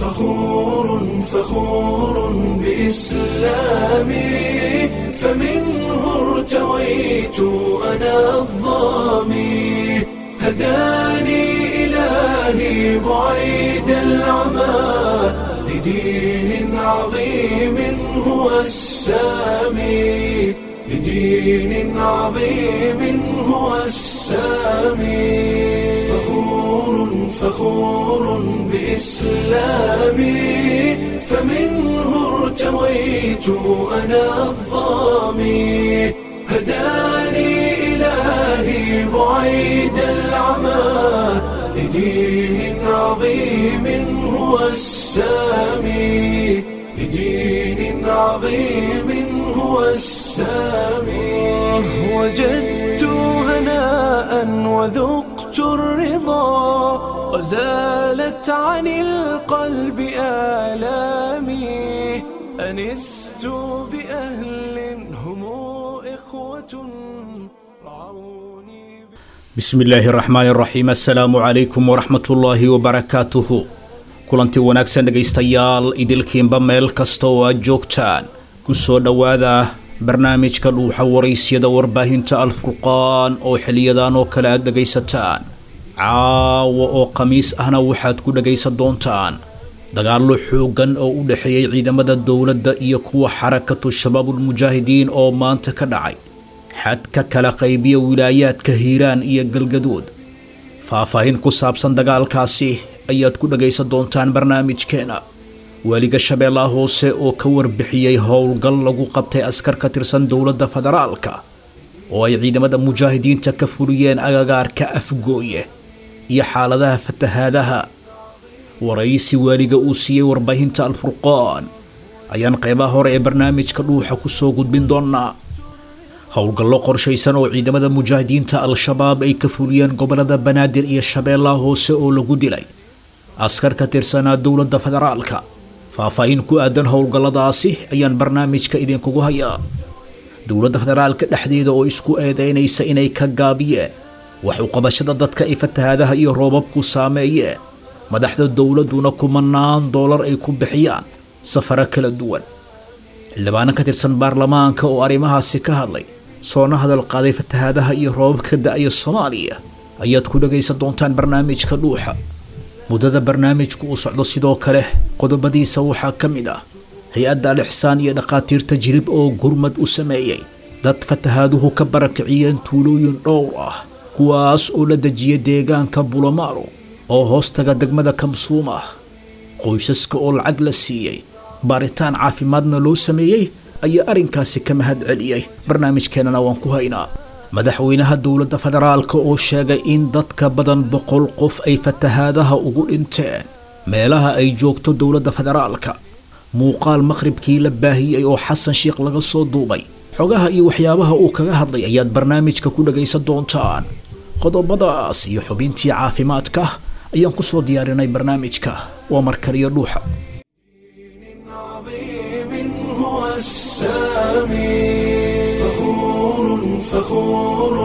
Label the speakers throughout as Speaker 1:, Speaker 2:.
Speaker 1: فخور فخور بإسلامي فمنه ارتويت أنا الظامي هداني إلهي بعيد العمى لدين عظيم هو السامي لدين عظيم هو السامي فخور فخور بإسلامي فمنه ارتويت أنا الظامي هداني إلهي بعيد العمى لدين عظيم هو السامي لدين عظيم هو السامي وجدت هناء وذقت الرضا وزالت عن القلب آلامي أنست بأهل هم إخوة رعوني
Speaker 2: bismi illaahi raxmaan raxiim assalaamu calaykum waraxmatullaahi wabarakaatuhu kulanti wanaagsan dhegaystayaal idilkiinba meel kasta oo aad joogtaan ku soo dhowaada barnaamijka dhuuxa waraysyada warbaahinta alfurqaan oo xiliyadan oo kale aad dhegaysataan caawa oo khamiis ahna waxaad ku dhegaysan doontaan dagaallo xooggan oo u dhexeeyey ciidamada dowladda iyo kuwa xarakatu shabaabulmujaahidiin oo maanta ka dhacay xadka kala qaybiya wilaayaadka hiiraan iyo galgaduud faahfaahin ku saabsan dagaalkaasi ayaad ku dhagaysan doontaan barnaamijkeena weliga shabeellaha hoose oo ka warbixiyey howlgal lagu qabtay askar ka tirsan dowladda federaalka oo ay ciidamada mujaahidiinta ka fuliyeen agagaarka afgooye iyo xaaladaha fatahaadaha waraysi waaliga uu siiyey warbaahinta alfurqaan ayaan qeybaha hore ee barnaamijka dhuuxa ku soo gudbin doonaa howlgallo qorshaysan oo ciidamada mujaahidiinta al-shabaab ay ka fuliyeen gobolada banaadir iyo shabeellaha hoose oo lagu dilay askar ka tirsanaa dowladda federaalka faahfaahin ku aadan howlgalladaasi ayaan barnaamijka idinkugu hayaa dowladda federaalka dhexdeeda oo isku eedeynaysa inay ka gaabiyeen wax u qabashada dadka ay fatahaadaha iyo roobabku saameeyeen madaxda dowladduna kumanaan doolar ay ku bixiyaan safaro kala duwan xildhibaano ka tirsan baarlamaanka oo arrimahaasi ka hadlay soona hadal qaaday fatahaadaha iyo roobabka da-ya soomaaliya ayaad ku dhagaysan doontaan barnaamijka dhuuxa muddada barnaamijku uu socdo sidoo kale qodobadiisa waxaa ka mid ah hay-adda al-ixsaan iyo dhakhaatiirta jirib oo gurmad u sameeyey dad fatahaaduhu ka barakiciyeen tuulooyin dhowr ah kuwaas oo la dejiyay deegaanka bulamaaro oo hoostaga degmada kamsuum ah qoysaska oo lacag la siiyey baaritaan caafimaadna loo sameeyey ayaa arrinkaasi ka mahad celiyey barnaamijkeenana waan ku haynaa madaxweynaha dowladda federaalka oo sheegay in dadka badan boqol qof ay fatahaadaha ugu dhinteen meelaha ay joogto dowladda federaalka muuqaal maqhribkii la baahiyey oo xasan sheikh laga soo duubay xogaha iyo waxyaabaha uu kaga hadlay ayaad barnaamijka ku dhagaysan doontaan qodobadaas iyo xubintii caafimaadka ayaan ku soo diyaarinay barnaamijka waa markaliyo dhuuxa
Speaker 1: عظيم هو السامي فخور فخور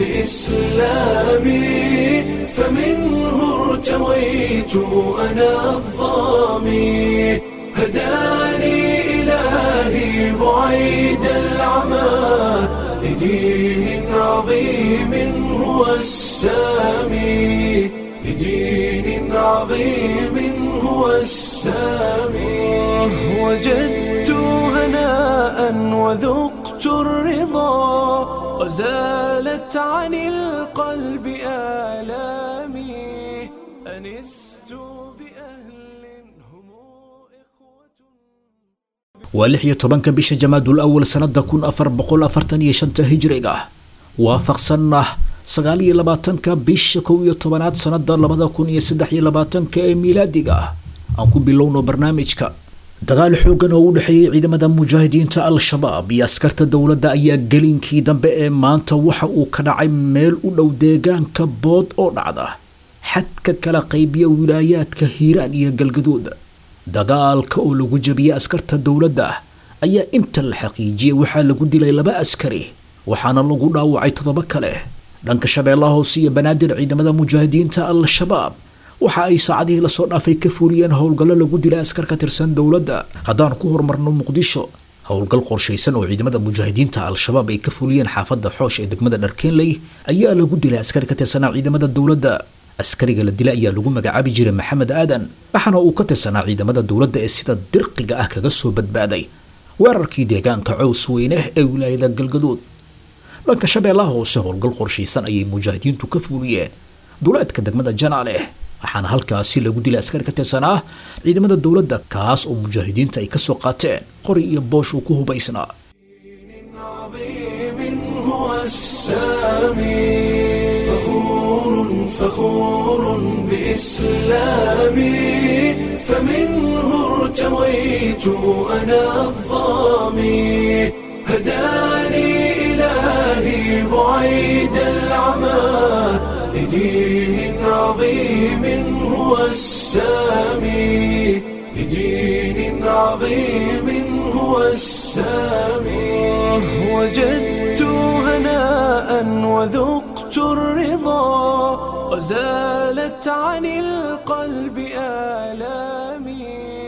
Speaker 1: بإسلامي فمنه ارتويت أنا الظامي هداني إلهي بعيد العمى لدين عظيم هو السامي لدين عظيم هو السامي وجدت هناء وذقت الرضا وزالت عن القلب آلامي أنست بأهل هم إخوة
Speaker 2: waa lix iyo tobanka bisha jamaadul awal sannada kun afar boqol afartan iyo shanta hijriga waafaqsanna sagaal iyo labaatanka bisha kow iyo tobanaad sannada labada kun iyo saddex iyo labaatanka ee miilaadiga aan ku bilowno barnaamijka dagaal xooggan oo u dhexeeyey ciidamada mujaahidiinta al-shabaab iyo askarta dowladda ayaa gelinkii dambe ee maanta waxa uu ka dhacay meel u dhow deegaanka bood oo dhacda xadka kala qaybiya wilaayaadka hiiraan iyo galgaduud dagaalka oo lagu jabiyey askarta dowladda ayaa inta la xaqiijiyey waxaa lagu dilay laba askari waxaana lagu dhaawacay toddoba kale dhanka shabeellaha hoose iyo banaadir ciidamada mujaahidiinta al-shabaab waxa ay saacadihii lasoo dhaafay ka fuliyeen howlgallo lagu dilay askar ka tirsan dowladda haddaan ku horumarno muqdisho howlgal qorshaysan oo ciidamada mujaahidiinta al-shabaab ay ka fuliyeen xaafadda xoosh ee degmada dharkeenley ayaa lagu dilay askari ka tirsanaa ciidamada dowladda askariga la dilay ayaa lagu magacaabi jiray maxamed aadan waxaana uu ka tirsanaa ciidamada dowladda ee sida dirqiga ah kaga soo badbaaday weerarkii deegaanka cows weyne ee wilaayada galgaduud dhanka shabeellaha hoose howlgal qorshaysan ayay mujaahidiintu ka fuuliyeen duleedka degmada janaale waxaana halkaasi lagu dilay askari ka tirsanaa ciidamada dowladda kaas oo mujaahidiinta ay kasoo qaateen qori iyo boosh uu ku hubaysnaa
Speaker 1: عظيم هو السامي فخور فخور بإسلامي فمنه ارتويت أنا الظامي هداني إلهي بعيد العمى لدين عظيم هو السامي لدين عظيم هو السامي وجدت هناء وذقت الرضا وزالت عن القلب آلامي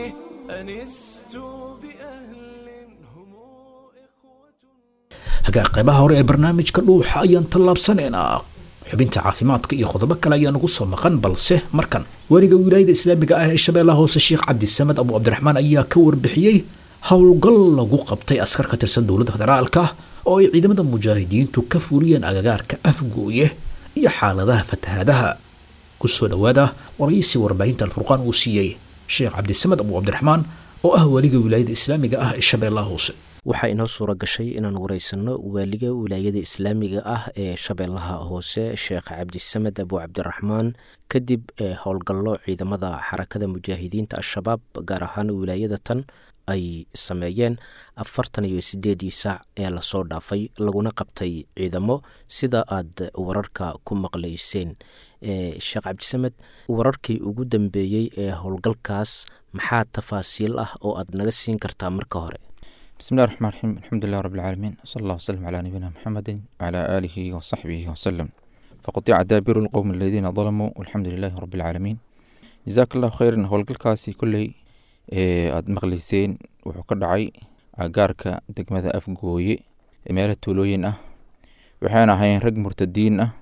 Speaker 1: أنست بأهل هم إخوة
Speaker 2: hagaa qaybaha hore ee barnaamijka dhuuxa ayaan tallaabsanaynaa xubinta caafimaadka iyo qodobo kale ayaa nagu soo maqan balse markan weliga wilaayada islaamiga ah ee shabeellaha hoose sheekh cabdisamed abu cabdiraxmaan ayaa ka warbixiyey howlgal lagu qabtay askar ka tirsan dowladda federaalka oo ay ciidamada mujaahidiintu ka fuliyeen agagaarka afgooye iyo xaaladaha fatahaadaha kusoo dhowaada waraysi warbaahinta alfurqaan uu siiyey sheekh cabdisamed abu cabdiraxmaan oo ah weliga wilaayada islaamiga ah ee shabeellaha hoose
Speaker 3: waxaa inoo suura gashay inaan wareysanno waaliga wilaayada islaamiga ah ee shabeellaha hoose sheekh cabdisamed abu cabdiraxmaan kadib howlgallo ciidamada xarakada mujaahidiinta al-shabaab gaar ahaan wilaayada tan ay sameeyeen afartan iyo sideedii saac ee lasoo dhaafay laguna qabtay ciidamo sida aad wararka ku maqlayseen sheekh cabdisamed wararkii ugu dambeeyey ee howlgalkaas maxaa tafaasiil ah oo aad naga siin kartaa marka hore
Speaker 4: بسم الله الرحمن الرحيم الحمد لله رب العالمين صلى الله وسلم على نبينا محمد وعلى آله وصحبه وسلم فقطيع دابر القوم الذين ظلموا والحمد لله رب العالمين جزاك الله خيرا howlgalkaasi kolley aada maqlayseen wuxuu ka dhacay agaarka degmada afgooye ee meelo tuulooyin ah waxayna ahayn rag murtadiin ah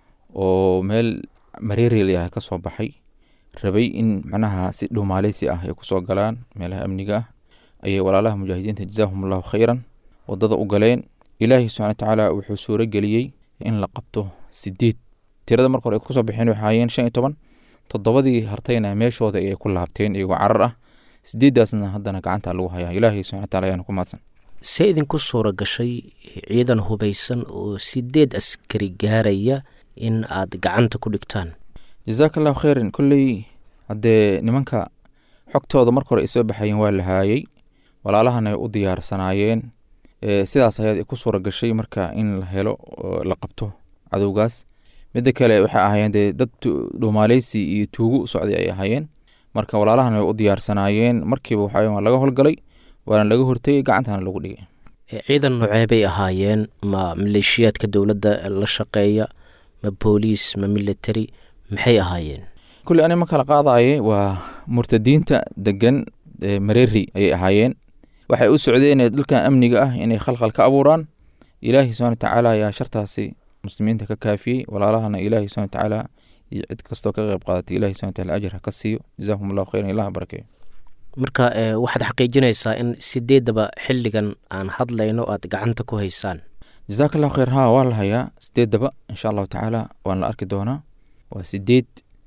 Speaker 4: oo meel mareerel ka soo baxay rabay in macnaha si dhuumaaleysi ah ay kusoo galaan meelaha amniga ah ayay walaalaha mujaahidiinta jazaahum allahu khayran wadada u galeen ilaahay subxana watacaala wuxuu suuro geliyey in la qabto sideed tirada marka hore ay kusoo baxeen waxay ahaayeen shan iyo toban toddobadii hartayna meeshooda ayay ku laabteen iyagoo carar ah sideeddaasna haddana gacanta lagu hayaa ilaahay subxana wataala ayaana ku mahadsan
Speaker 3: see idinku suura gashay ciidan hubaysan oo sideed askari gaaraya in aad gacanta ku dhigtaan
Speaker 4: jazaaka allahu khayran kolley haddee nimanka xogtooda marka hore ay soo baxayeen waa la haayey walaalahana ay u diyaarsanaayeen sidaas ayaad ku suura gashay marka in la helo la qabto cadowgaas midda kale waxay ahaayeen dee dad dhuumaaleysi iyo tuugo u socday ay ahaayeen marka walaalahana ay u diyaarsanaayeen markiiba waxa waa laga howlgalay waana laga hortegay gacantana lagu dhigay
Speaker 3: ciidan noocee bay ahaayeen ma maleeshiyaadka dowladda la shaqeeya ma booliis ma military maxay ahaayeen
Speaker 4: kulley ani ma kala qaadaye waa murtadiinta degan mareeri ayay ahaayeen waxay u socdeen dhulkan amniga ah inay khalkhal ka abuuraan ilaahi subxana watacaala ayaa shartaasi muslimiinta ka kaafiyey walaalahana ilaahi subxana watacaala iyo cid kastoo ka qeyb qaadatay ilahi subxana wataala ajir ha ka siiyo jazaahum allahu khayran ilaha barakeeyo
Speaker 3: marka waxaad xaqiijinaysaa in sideedaba xilligan aan hadlayno aad gacanta ku haysaan
Speaker 4: jazaaka allahu khayr ha waa la hayaa sideedaba insha allahu tacaala waan la arki doonaa waa sideed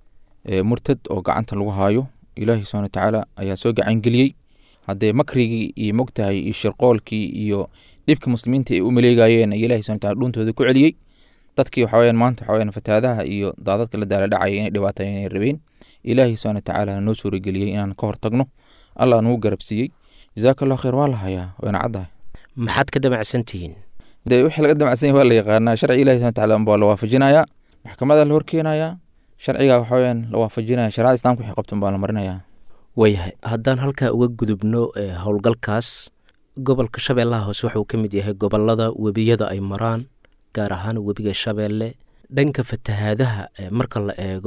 Speaker 4: murtad oo gacanta lagu haayo ilaahi subxana watacaala ayaa soo gacangeliyey haddee makrigii iyo mogtahay iyo shirqoolkii iyo dhibka muslimiinta ay u maleegayeen ay ilahi subxana wataala dhuuntooda ku celiyey dadkii waxa weyaan maanta waxa weyaan fataadaha iyo daadadka la daala dhacaya inay dhibaatayen inay rabeen ilaahi subxana watacaala noo suurageliyey inaan ka hortagno allah nugu garabsiiyey jazaaka allahu khayr waa la hayaa wayna caddahay
Speaker 3: maxaad ka damacsan tihiin
Speaker 4: dee wixii laga damacsan yahay waa la yaqaanaa sharci ilahi subxana wataala unbaa la waafajinayaa maxkamada la horkeenayaa sharciga waxa weyaan la waafajinaya sharicada islamka wixii qabtan baa la marinayaa
Speaker 3: waayahay haddaan halkaa uga gudubno howlgalkaas gobolka shabeellaha hoose wuxuu ka mid yahay gobolada webiyada ay maraan gaar ahaan webiga shabeelle dhanka fatahaadaha marka la eego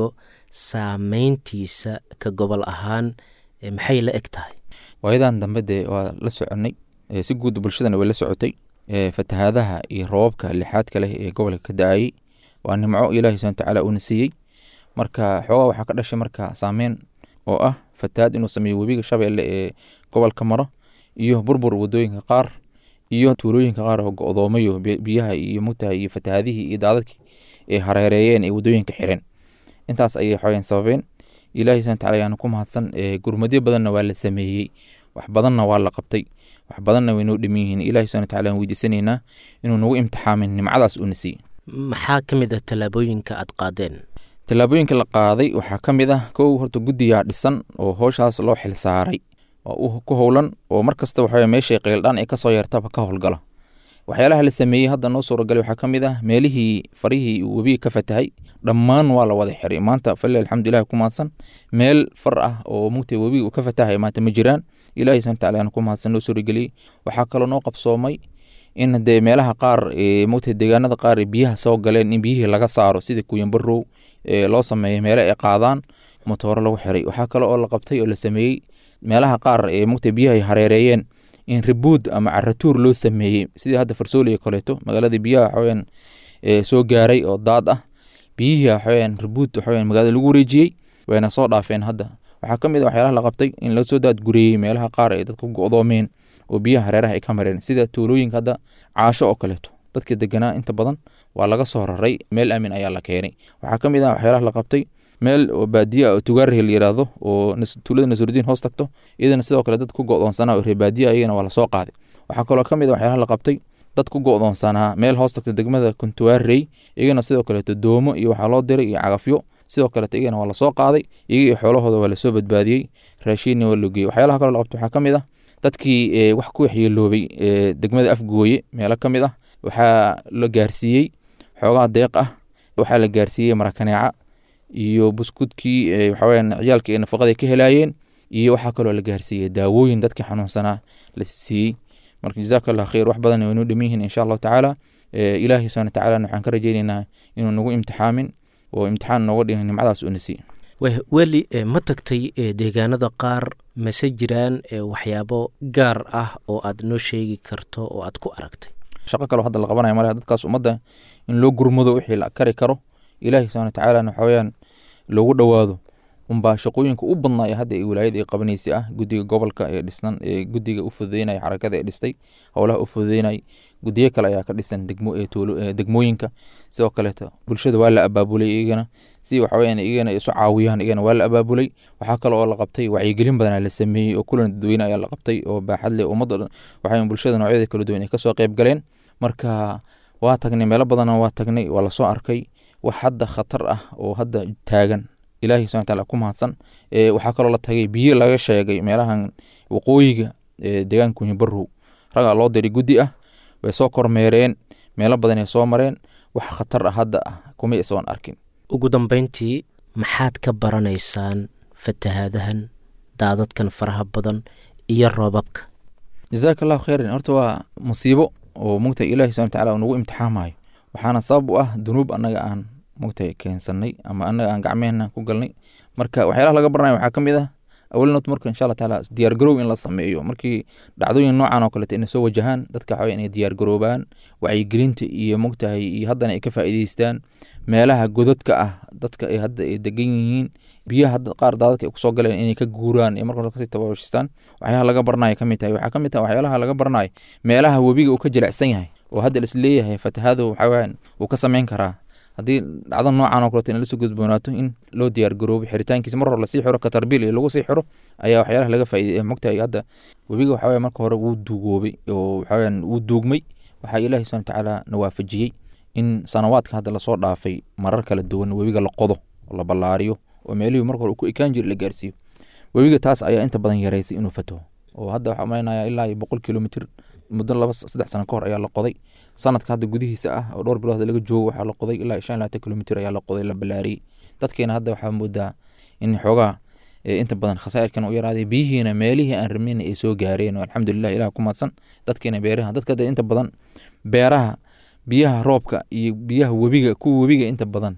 Speaker 3: saameyntiisa ka gobol ahaan maxay la eg tahay
Speaker 4: waayadan dambe dee waa la soconnay si guud bulshadana way la socotay fatahaadaha iyo roobabka lixaadka leh ee gobolka ka da-ayey waa nimco ilaahi subana watacaala uuna siiyey marka xoogaa waxaa ka dhashay marka saameyn oo ah fatahaad inuu sameeyo webiga shabeelle ee gobolka maro iyo burbur wadooyinka qaar iyo tuulooyinka qaar oo go-doomayo biyaha iyo mugtahay iyo fatahaadihii iyo daadadkii ay hareereeyeen ee wadooyinka xireen intaas ayay xooyeen sababeen ilaahi subana wataala ayaana ku mahadsan gurmadyo badanna waa la sameeyey wax badanna waa la qabtay wax badanna way noo dhiman yihiin ilahi subana wataala aan weydiisanaynaa inuu nagu imtixaamin nimcadaas uuna siiyey
Speaker 3: maxaa ka mid ah tallaabooyinka aad qaadeen
Speaker 4: tallaabooyinka la qaaday waxaa ka mid ah kow horta guddigaa dhisan oo howshaas loo xil saaray oo ku howlan oo mar kasta waxa meeshay qayldhaan ay kasoo yeertaba ka howlgala waxyaalaha la sameeyey hadda noo suuragalay waxaa ka mid ah meelihii farihii webiga ka fatahay dhammaan waa la wada xiray maanta fali alxamdulilah ku mahadsan meel far ah oo mugta webiga uu ka fatahay maanta ma jiraan ilahi subana wataala aan ku mahadsan noo suurageliyey waxaa kaloo noo qabsoomay in dee meelaha qaar mugta deegaanada qaar biyaha soo galeen in biyihii laga saaro sida kuyanbarow loo sameeyey meele ay qaadaan motooro lagu xiray waxaa kale oo la qabtay oo la sameeyey meelaha qaar ee mugta biyaha ay hareereeyeen in ribuud ama caratuur loo sameeyey sidii hadda farsooliga kaleeto magaalada biyaha waxaweyaan soo gaaray oo daad ah biyihii waxaweyaan ribuud waxaweyaan magaalada lagu wareejiyey wayna soo dhaafeen hadda waxaa ka mid a waxyaalaha la qabtay in lasoo daadgureeyey meelaha qaar ee dadka go-doomeen oo biyaha hareeraha ay ka mareen sida tuulooyinka hadda caasho oo kaleeto dadka deganaa inta badan waa laga soo raray meel aamin ayaa la keenay waxaa ka mid ah waxyaalaha la qabtay meel oo baadiya oo tugaarhi la yiraahdo oo tuulada nasurudiin hoos tagto iyadana sidoo kale dad ku go-doonsanaa oo reebaadiya iyagana waa lasoo qaaday waxaa kaloo ka mid a waxyaalaha la qabtay dad ku go-doonsanaa meel hoos tagta degmada kuntuwaarey iyagana sidoo kaleeto doomo iyo waxaa loo diray iyo cagafyo sidoo kaleeto iyagana waa lasoo qaaday iyaga iyo xoolahooda waa lasoo badbaadiyey raashiinna waa loo geeyey waxyaalaha kaloo la qabtay waxaa ka mid ah dadkii wax ku waxyeeloobay degmada afgooye meelo ka mid ah waxaa la gaarsiiyey xoogaa deeq ah waxaa la gaarsiiyey marakaneeca iyo buskudkii waxaweyaan ciyaalka ee nafaqada ka helaayeen iyo waxaa kaloo la gaarsiiyey daawooyin dadkii xanuunsanaa la siiyey marka jazaaka allah khayr wax badan waynoo dhiman yihiin insha allahu tacaala ilaahi subana watacaala waxaan ka rajeyneynaa inuu nagu imtixaamin oo imtixaan nooga dhiga nimcadaas uuna siiy
Speaker 3: weli ma tagtay deegaanada qaar mase jiraan waxyaabo gaar ah oo aad noo sheegi karto oo aad ku aragtay
Speaker 4: shaqo kaloo hadda la qabanaya male dadkaas ummadda in loo gurmado wixii la kari karo ilaahi subana watacaalana waxaweyaan loogu dhowaado unbaa shaqooyinka u badnaa ee hadda ee wilaayada ay qabanaysay ah guddiga gobolka ee dhisnan ee guddiga u fududeynaya xarakada ee dhistay howlaha u fududeynay guddiyo kale ayaa ka dhisan degmooyinka sidoo kaleeto bulshada waa la abaabulay iyagana si waxaweyaan iyagana isu caawiyaan iyagana waa la abaabulay waxaa kale oo la qabtay wacyigelin badanaa la sameeyey oo kulan dadweyne ayaa la qabtay oo baaxad leh ummadda waxaa bulshada noocyada kala duwan ay kasoo qayb galeen marka waa tagnay meelo badanna waa tagnay waa lasoo arkay wax hadda khatar ah oo hadda taagan ilahi subana wataala ku mahadsan waxaa kaloo la tagay biyo laga sheegay meelahan waqooyiga deegaanka kunyibarow ragaa loo diray guddi ah way soo kormeereen meelo badan ay soo mareen wax khatar ah hadda ah kuma isoon arkin
Speaker 3: ugu dambeyntii maxaad ka baranaysaan fatahaadahan daadadkan faraha badan iyo roobabka
Speaker 4: jazaaka allahu khayran horta waa musiibo oo mugta ilahi subana wataala uu nagu imtixaamayo waxaana sabab u ah dunuub annaga aan mugtay keensanay ama annaga aan gacmehena ku galnay marka waxyaalaha laga baranayo waxaa ka mid ah awalnoot marka insha allah taala diyaargarow in la sameeyo markii dhacdooyin noocan oo kaleeto inay soo wajahaan dadka waxaa inay diyaargaroobaan wacyigelinta iyo mogtahay iyo haddana ay ka faa'iideystaan meelaha godadka ah dadka ay hadda ay degan yihiin biyaha hadda qaar daadadka ay kusoo galeen inay ka guuraan iyo marka hore kasii tababashistaan waxyaalaha laga baranayo ka mid tahay waxaa ka mid tahay waxyaalaha laga baranayo meelaha webiga uu ka jilicsan yahay oo hadda lis leeyahay fatahaadu waxaweyaan wuu ka sameyn karaa haddii dhacdo noocan oo kaleeto in lasoo gudboonaato in loo diyaar garoobo xiritaankiisa mar hore lasii xiro katarbiil iyo lagu sii xiro ayaa waxyaalaha laga faa'iidey mogtahay hadda webiga waxaweye marka hore wuu duugoobay oo waxaweyaan wuu duugmay waxaa ilaahi subana watacaala na waafajiyey in sanawaadka hadda lasoo dhaafay marar kala duwan webiga la qodo oo la ballaariyo oo meelihii marka hore ku ekaan jiri la gaarsiiyo webiga taas ayaa inta badan yareysay inuu fataho oo hadda waxaa umaleynaya ilaa iyo boqol kilomitr muddo laba saddex sano ka hor ayaa la qoday sanadka hadda gudihiisa ah oo dhowr bilood laga joogo waxaa la qoday ilaa shan labaatan kilomitr ayaa la qoday la ballaariyey dadkeena hadda waxaa moodaa in xoogaa inta badan khasaa'irkan u yaraaday biyihiina meelihii aan rabnayna ay soo gaareen oo alxamdulilah ilah ku madsan dadkeena beeraha dadka hadda inta badan beeraha biyaha roobka iyo biyaha webiga kuwa webiga inta badan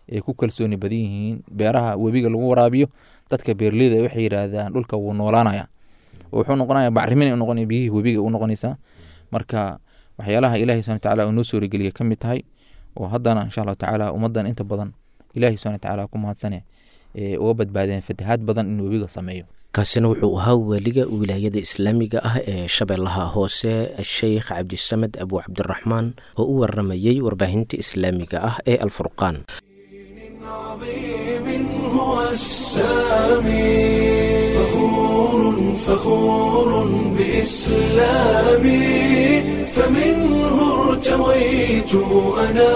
Speaker 4: ay ku kalsooni badan yihiin beeraha webiga lagu waraabiyo dadka beerleyda waxay yidhaahdaan dhulka wuu noolaanaya wuxuu noqonaya bacrimin noqon biyihii webiga u noqonaysaa marka waxyaalaha ilahi subhana watacaala uu noo suurageliya ka mid tahay oo haddana insha allahu tacaala ummaddan inta badan ilahi subhana watacaala ku mahadsane ee uga badbaadeen fatahaad badan in webiga sameeyo
Speaker 3: kaasina wuxuu ahaa waaliga wilaayada islaamiga ah ee shabeellaha hoose sheikh cabdisamed abu cabdiraxmaan oo u waramayey warbaahinta islaamiga ah ee alfurqaan
Speaker 1: عظيم هو السامي فخور فخور بإسلامي فمنه ارتويت أنا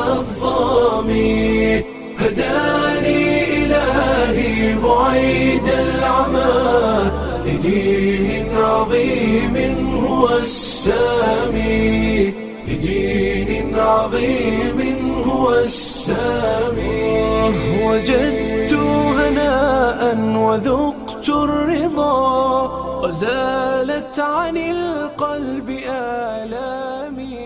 Speaker 1: الظامي هداني إلهي بعيد العمى لدين عظيم هو السامي لدين عظيم هو السامي وجدت هناء وذقت الرضا وزالت عن القلب آلامي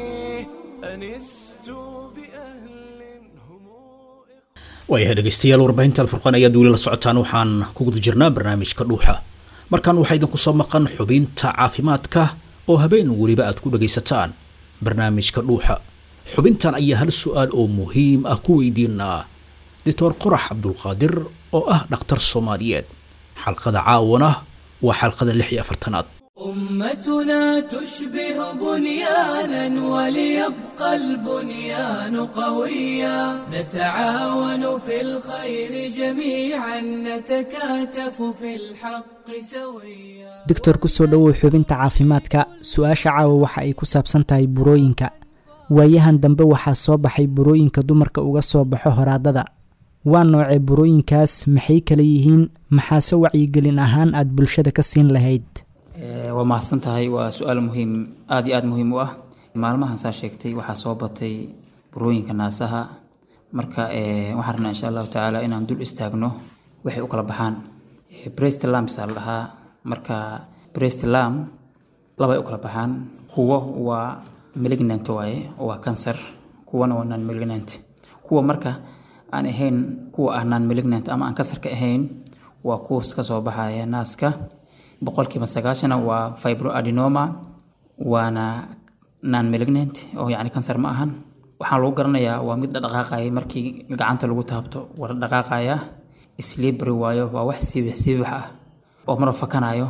Speaker 1: أنست بأهل هم
Speaker 2: waayahay dhegeystayaal warbaahinta alfurqaan ayaad weli la socotaan waxaan ku guda jirnaa barnaamijka dhuuxa markan waxaa idinku soo maqan xubinta caafimaadka oo habeen weliba aad ku dhegaysataan barnaamijka dhuuxa xubintan ayaa hal su-aal oo muhiim ah ku weydiinaa doctor qorax cabdulqaadir oo ah dhakhtar soomaaliyeed xalqada caawana waa xalqada lix iyo afartanaad
Speaker 5: أمتنا تشبه بنيانا وليبقى البنيان قويا نتعاون في الخير جميعا نتكاتف في الحق سويا
Speaker 6: doctor ku soo dhowow xubinta caafimaadka su-aasha caawa waxa ay ku saabsan tahay burooyinka waayahan dambe waxaa soo baxay burooyinka dumarka uga soo baxo horaadada waa noocee burooyinkaas maxay kala yihiin maxaase wacyigelin ahaan aad bulshada ka siin lahayd
Speaker 7: Eh, waa mahadsan tahay waa su-aal muhiim aada iyo aada muhiim u ah maalmahan saa sheegtay waxaa soo batay burooyinka naasaha marka eh, waxaan rabnaa insha allahu tacaala inaan dul istaagno waxay u kala baxaan Eh, breast lumps aa la dhahaa marka breast lump labay u kala baxaan kuwo waa malignant waaye oo waa cancer kuwana waa non malignant kuwa marka aan ahayn kuwa ah non malignant ama aan kansarka ahayn waa kuwas ka soo baxaya naaska boqolkiiba sagaashana waa fibroadenoma waana non malignant oo yacni kansar ma ahan waxaa lagu garanayaa waa mid dhaqaaqaya markii gacanta lagu taabto waa dhaqaaqaya slibry waayo waa wax siibix siibix ah oo marba fakanayo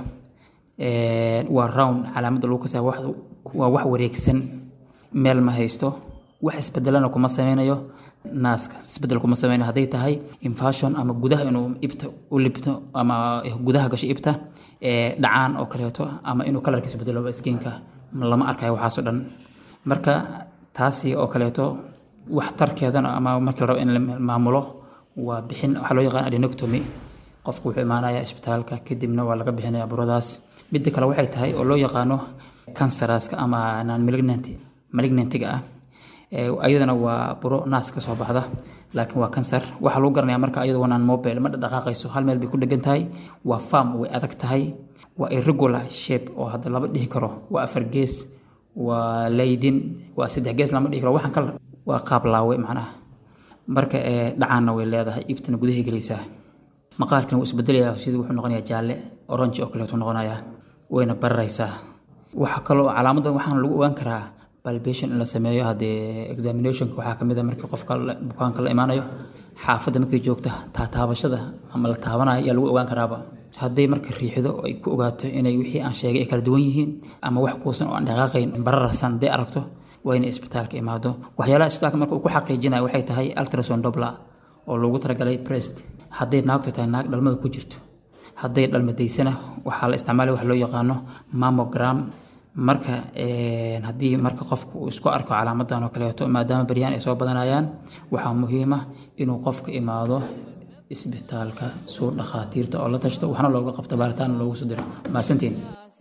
Speaker 7: Ee, waa round calaamadda lagu kasaya wax- waa wax wareegsan meel ma haysto wax isbedelana kuma sameynayo naaska isbedel kuma sameynayo hadday tahay infashon ama gudaha inuu ibta u libto ama gudaha gasho ibta ee dhacaan oo kaleeto ama inuu kalarkiisa bedelo skinka lama arkayo waxaasoo dhan marka taasi oo kaleeto waxtarkeedana ama markii la rabo in la maamulo waa bixin waxaa loo yaqaan adenectomy qofku wuxuu imaanayaa isbitaalka kadibna waa laga bixinaya buradaas midda kale waxay tahay oo loo yaqaano canceraska ama non malignant malignantiga ah Ee, ayadana waa buro naas ka soo baxda laakiin waa kansar waxaa lagu garanayaa marka ayadu waa non mobile ma dhaqaaqayso hal meel bay ku dhegan tahay waa farm way adag tahay waa irregular shape oo hadda laba dhihi karo waa afar gees waa laydin waa saddex gees lama dhihi karo waxaan kala waa qaab laawe macnaha marka ee dhacaanna way leedahay ibtana gudahay gelaysaa maqaarkana wuu isbedelayaa sidii wuxuu noqonayaa jaalle orange oo kaleetu noqonayaa wayna bararaysaa waxaa kaloo calaamadan waxaan lagu ogaan karaa palpation in la sameeyo haddee examinationka waxaa ka mid a markii qofka la- bukaanka la imaanayo xaafadda markay joogta taataabashada ama la taabanayo ayaa lagu ogaan karaaba hadday marka riixdo ay ku ogaato inay wixii aan sheegay ay kala duwan yihiin ama wax kuusan oo aan dhaqaaqayn bararsan hadday aragto waa inay isbitaalka imaado waxyaalaha isbitaalka marka uu ku xaqiijinayo waxay tahay ultrasound dobla oo loogu talagalay breast hadday naagtu tahay naag dhalmada ku jirto hadday dhalmadaysana waxaa la isticmaalaya wax loo yaqaano mammogram marka een, haddii marka qofku uu isku arko calaamadan oo kaleeto maadaama baryahan ay soo badanayaan waxaa muhiim ah inuu qofka imaado isbitaalka suu dhakhaatiirta oo la tashto waxna looga qabto baaritaan loogu soo diro maasantiin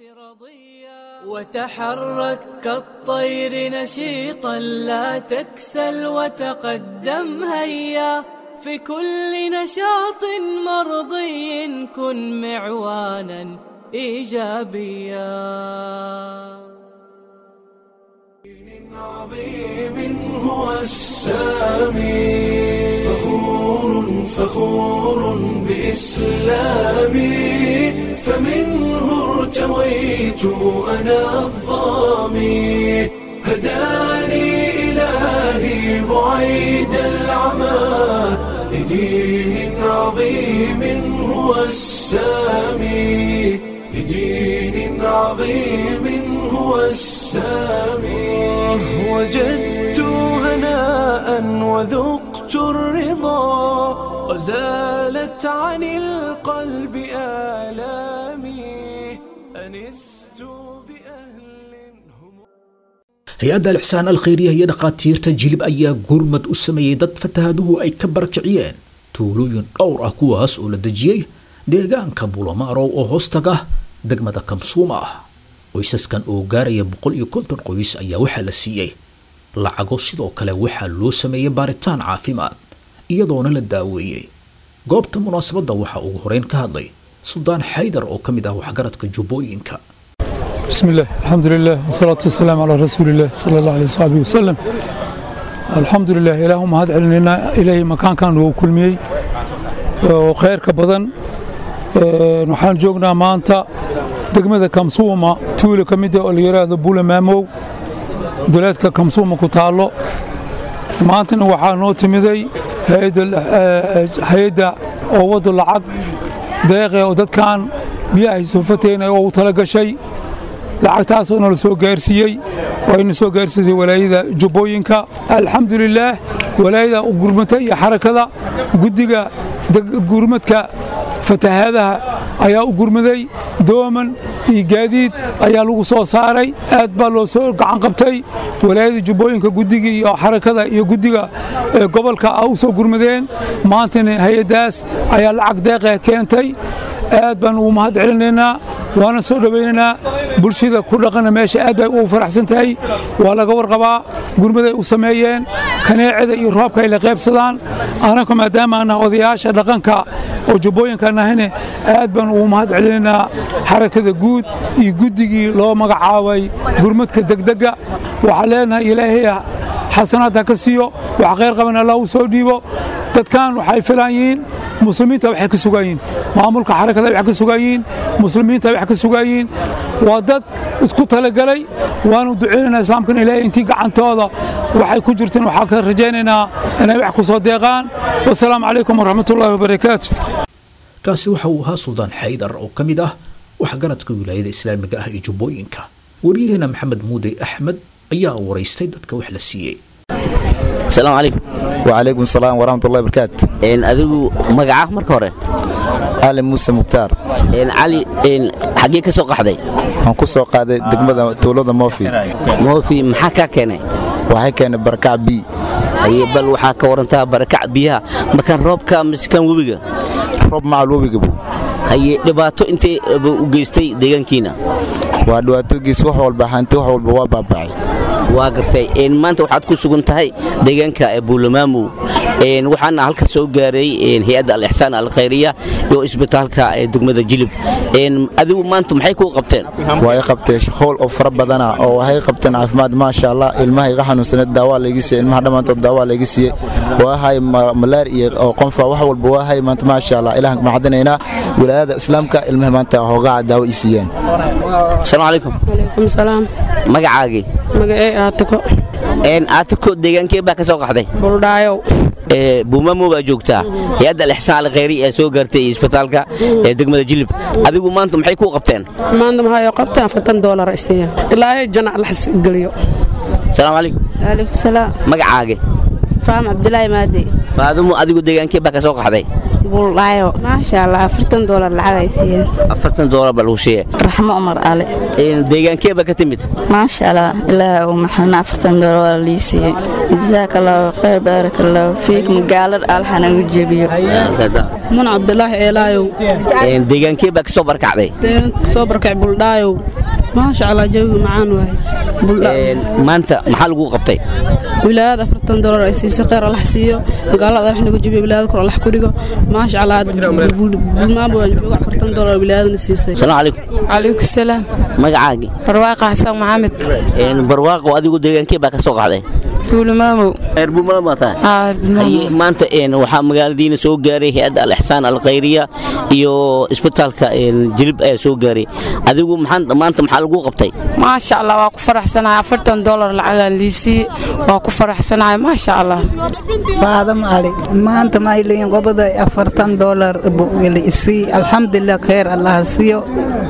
Speaker 5: وتحرك كالطير نشيطا لا تكسل وتقدم هيا في كل نشاط مرضي كن معوانا ايجابيا
Speaker 1: عظيم هو السامي فخور فخور بإسلامي فمنه ارتويت أنا الظامي هداني إلهي بعيد العمى لدين عظيم هو السامي لدين عظيم هو السامي وجدت هناء وذقت الرضا وزالت عن القلب آلامي أنست بأهل هم
Speaker 2: hay-adda alixsaan alkhayriya iyo dhakhaatiirta jilib ayaa gurmad u sameeyey dad fatahaaduhu ay ka barakiciyeen tuulooyin dhowr ah kuwaas oo la dejiyey deegaanka bulamarow oo hoostaga degmada kamsuuma ah qoysaskan oo gaaraya boqol iyo konton qoys ayaa waxaa la siiyey lacago sidoo kale waxaa loo sameeyey baaritaan caafimaad iyadoona la daaweeyey goobta munaasabadda waxaa ugu horeyn ka hadlay suldaan xaydar oo ka mid ah waxgaradka jubbooyinka
Speaker 8: بسم الله الحمد لله والصلاة والسلام على رسول الله صلى الله عليه وصحبه وسلم الحمد لله إلههم هاد علينا إلهي مكان كان هو كل مي وخير كبدن نحن جوجنا مانتا دقمة كمسومة تولي كميدة اللي بولا مامو دولاتك كمسومة كتالو maantana waxaa noo timiday hay-adda oo wado lacag deeqe oo dadkan biyahay soofateena oo u tala gashay lacagtaasoo nala soo gaarsiiyey oo ayna soo gaarsiisay walaayada jubbooyinka alxamdulilaah walaayada u gurmatay iyo xarakada guddiga gurmadka fatahaadaha ayaa u gurmaday dooman iyo gaadiid ayaa lagu soo saaray aad baa loo soo gacan qabtay walaayada jubbooyinka guddiga iyo xarakada iyo guddiga gobolka a u soo gurmadeen maantana hay-addaas ayaa lacag deeqa keentay aad baan ugu mahad celinaynaa waana soo dhowaynaynaa bulshada ku dhaqana meesha aad bay ugu faraxsan tahay waa laga warqabaa gurmaday u sameeyeen kaneecada iyo roobka ay la qaybsadaan anaka maadaama anah odayaasha dhaqanka oo jubbooyinka nahayne aad baan ugu mahad celinaynaa xarakada guud iyo guddigii loo magacaabay gurmadka degdega waxaa leenahay ilaahay xasanaadha ka siiyo wax khayr qaban allah u soo dhiibo dadkan waxay filaan yihiin muslimiinta waxay ka sugayiin maamulka xarakada wax ka sugayiin muslimiinta wax ka sugayiin waa dad isku talagalay waanu duceynaynaa islaamkan ilaahay intii gacantooda waxay ku jirteen waxaa ka rajaynaynaa inay wax ku soo deeqaan wasalaamu calaykum waraxmatullaahi wabarakaatu
Speaker 2: kaasi waxa uu ahaa suldaan xaydar oo ka mid ah waxgaradka wilaayada islaamiga ah ee jubbooyinka waryaheena maxamed muude axmed ayaa waraystay dadka wax la siiyey
Speaker 9: asalaamu calaykum
Speaker 10: وعليكم السلام ورحمة الله وبركاته
Speaker 9: adigu magacaa marka hore
Speaker 10: آل موسى مختار
Speaker 9: cali xaggee ka soo qaxday
Speaker 10: waxaan ku soo qaaday degmada tuulada moofi
Speaker 9: moofi maxaa kaa keenay
Speaker 10: waxay keenay barakac bi
Speaker 9: haye bal waxaa ka warantaa barakac biyaha makan roobka mise kan webiga
Speaker 10: roob macal webiga bu
Speaker 9: haye dhibaato intay u geystay deegaankiina
Speaker 10: waa dhibaatoogiis wax walba hanti wax walba waa baabacay
Speaker 9: waa gartay maanta waxaad ku sugan tahay deegaanka buulamaamow waxaana halka soo gaaray hay-adda alixsaan alkhayriya iyo isbitaalka degmada jilib adigu maanta maxay kuu qabteen
Speaker 10: way qabteen shaqool oo fara badana oo waxay qabteen caafimaad maasha allah ilmaha iga xanuunsaneed daawaa layga siiyey ilmaha dhammaantood daawaa layga siiyey waa hay malaar iyo oo qonfa wax walba waa hay maanta maasha allah ilahan maxadinaynaa wilaayada islaamka ilmaha maanta hoogaca daawo ii siiyeen
Speaker 9: asalaamu calaykum
Speaker 11: calaykum salaam
Speaker 9: magacaagii
Speaker 11: magacey aatiko
Speaker 9: aatiko deegaankee baa ka soo qaxday
Speaker 11: buldhaayow
Speaker 9: buumamo baa joogtaa hay-adda alixsaan alkhayri ee soo gaartay isbitaalka ee degmada jilib adigu maanta maxay kuu qabteen
Speaker 11: maanta maxaa qabteen afartan doolar ay siiyaan ilaahay janac la xasgeliyo
Speaker 9: asalaamu calaykum
Speaker 12: waalaikum salaam
Speaker 9: magacaage
Speaker 12: faam cabdulaahi maade
Speaker 9: faadumo adigu deegaankee baa ka soo qaxday
Speaker 12: buldhaayo maasha allah afartan doolar lacag ay siiyeen
Speaker 9: afartan doolar baa lagu sheegay
Speaker 12: raxmo umar ale
Speaker 9: deegaankee baa ka timid
Speaker 12: maasha allah ilaaha uu maxalna afartan doolar waa lii siiyey jazaaka allahu khayr baaraka allahu fiik magaalad alxanagu jebiyo
Speaker 11: mun cabdulaahi eelaayow
Speaker 9: deegaankee baa ka soo barkacday
Speaker 11: soo barkac buldhaayow maasha allah jawigu macaan waaye
Speaker 9: maanta maxaa lagu qabtay
Speaker 11: wilaayada afartan doolar ay siisay kheyr allax siiyo magaalada allax nagu jebiyo wilaayada kor allax ku dhigo maasha allah bulmaanba waan jooga afartan doolar wilaayadana siisay
Speaker 9: asalaamu calaykum
Speaker 12: calaykum salaam
Speaker 9: magacaagii
Speaker 12: barwaaqa xasan maxamed
Speaker 9: barwaaqo adigu deegaankee baa ka soo qaxday
Speaker 12: tuulimaamow
Speaker 9: reer buumala maa tahay Haye, maanta een, waxaa magaaladiina soo gaaray hay-adda al-ixsaan al-khayriya iyo isbitaalka een, jilib ayaa soo gaaray adigu maxaan- maanta maxaa lagu qabtay
Speaker 13: maasha allah waa ku faraxsanahay afartan dolar lacagaan liisii waa ku faraxsanahay maasha allah
Speaker 14: faadam ali maanta maayleyin qobada afartan dolar isii alxamdulilah kheer allaha siiyo